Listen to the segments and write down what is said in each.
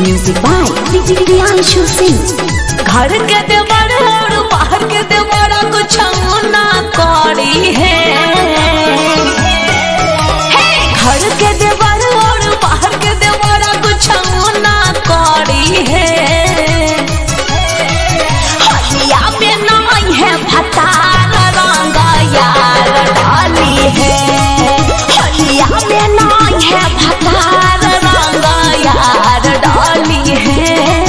Music by Priyanshu Singh. घर के देवर और बाहर के देवरा कुछ ना करी है हे, घर के देवर और बाहर के देवरा कुछ ना करी है हलिया में नहीं है भतार रंग यार डाली है हलिया में नहीं है भतार रंग यार डाली है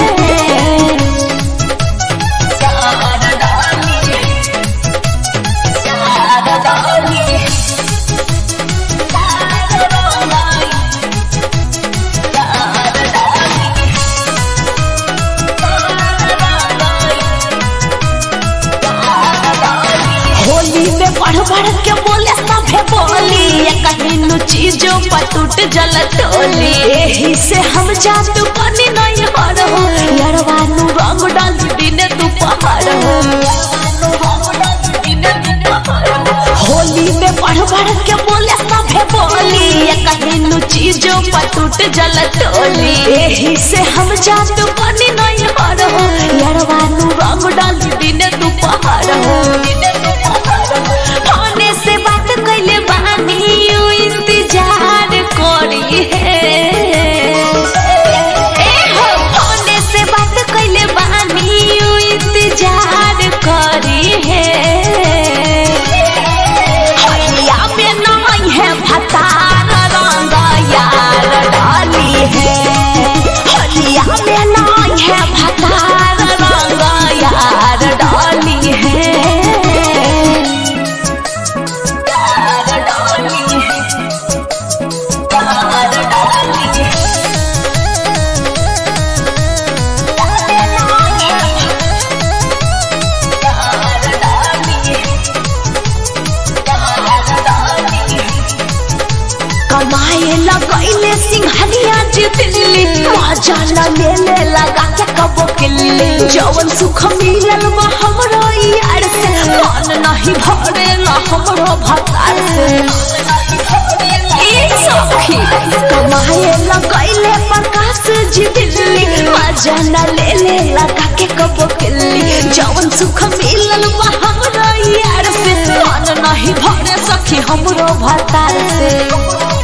होली में बढ़ बढ़ के बोले सभे बोली कहीं चीजों पर टूट जल टोली यही से हम जादू बनी नहीं हर हो यरवानु रंग डाल दिन दोपहर हो होली में बढ़ बढ़ के बोले सभे बोली कहीं चीजों पर टूट जल टोली यही से हम जादू बनी नहीं हर हो यरवानु रंग डाल दिन दोपहर हो फोने से बात कैले बानी यू इंतजार करी है ए हो फोने से बात कैले बानी यू इंतजार करी है हलिया में नहीं है भतार रंग यार डाली है हलिया में नहीं है भतार रंग यार डाली है कमाए लगैले सिंघनिया जितली मजा न लेले लगा के कबो किल्ली जवन सुख मिलल बा हमरो यार से मन नहीं भरे ला हमरो भतार से ए सखी कमाए लगैले प्रकाश जितली मजा न लेले लगा के कबो किल्ली जवन सुख मिलल बा हमरो यार से मन नहीं भरे सखी हमरो भतार से